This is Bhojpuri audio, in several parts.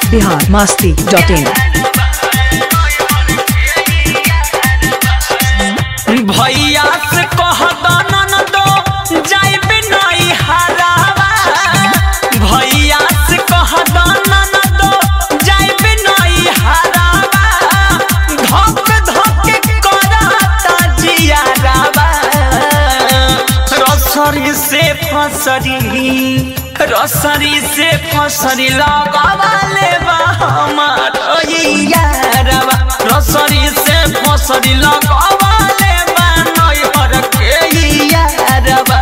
बिहार मस्ती डॉट इन भैया से कह दनन दो जाइबे नई हरावा भैया से कह दनन दो जाइबे नई हरावा धक धक करता जियारावा रसरी से फसरी रसरी से फसरी लगावाले बा हमार यारवा रसरी से फसरी लगावाले बा नैहर के यारवा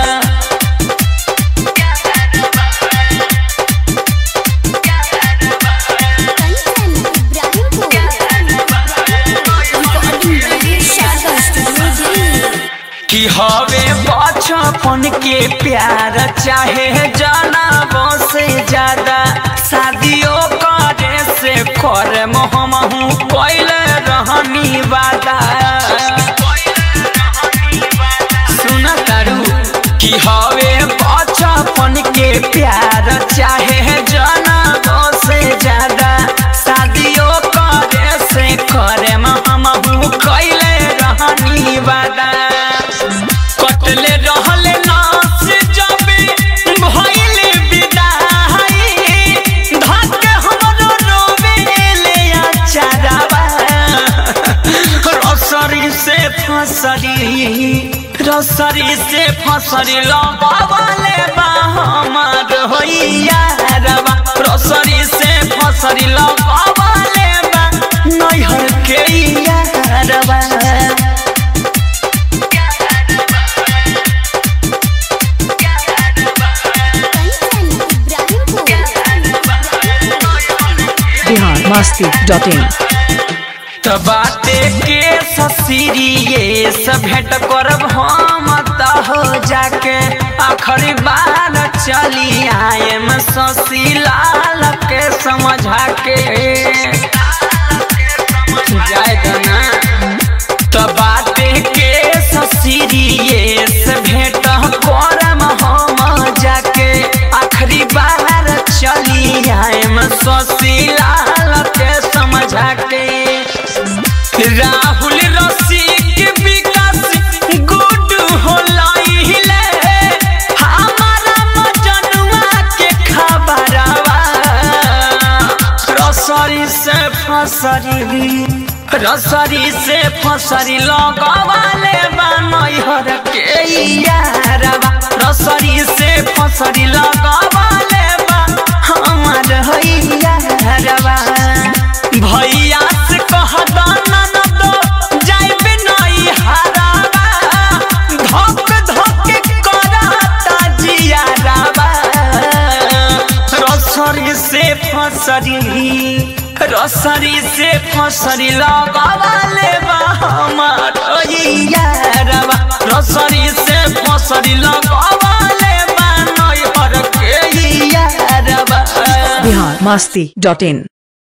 कंचन इब्राहिमपुर शारदा स्टूडियो कि हवे बचपन के प्यार चाहे जनाबो से ज्यादा शादियों करे से कर मोहमहू कैले रहनी वादा सुन तारू कि हवे बचपन के प्यार चाहे जनाबो से ज्यादा शादियों करे से करे मोहमहू कैले रहनी वादा कटले रहले नाच जबे भइले विदाई धक हमरो रोवेले अचारवा रसरी से फसरी रसरी से फसरी लगावले बा हमार होइया रवा रसरी से फसरी लगावले बा नैहर के यारवा कंचन इब्राहिमपुर बिहार मस्ती डॉट इन त बाटे के ससिरिये से भेंट करब हम त हो जाके आखिरी बार चली आए में ससी लाल के समझा के जाए दना त बाटे के ससिरिये से भेंट करब हम जाके आखिरी बार चली आए में ससी लाल के समझा के राहुल रसिक विकास गुड होलाइले हमारा मजनुआ के खबरवा रसरी से फसरी रसरी से फसरी लगवाले बा नैहर के यारवा रसरी से फसरी लगवाले बा हमार यारवा भैया से कह दनन दो जाइबे नई हरावा धक धक करता जियारावा रसरी से फसरी रसरी से फसरी लगावाले बा हमार यारवा रसरी से फसरी लगावाले बा नैहर के यारवा बिहार मस्ती डॉट इन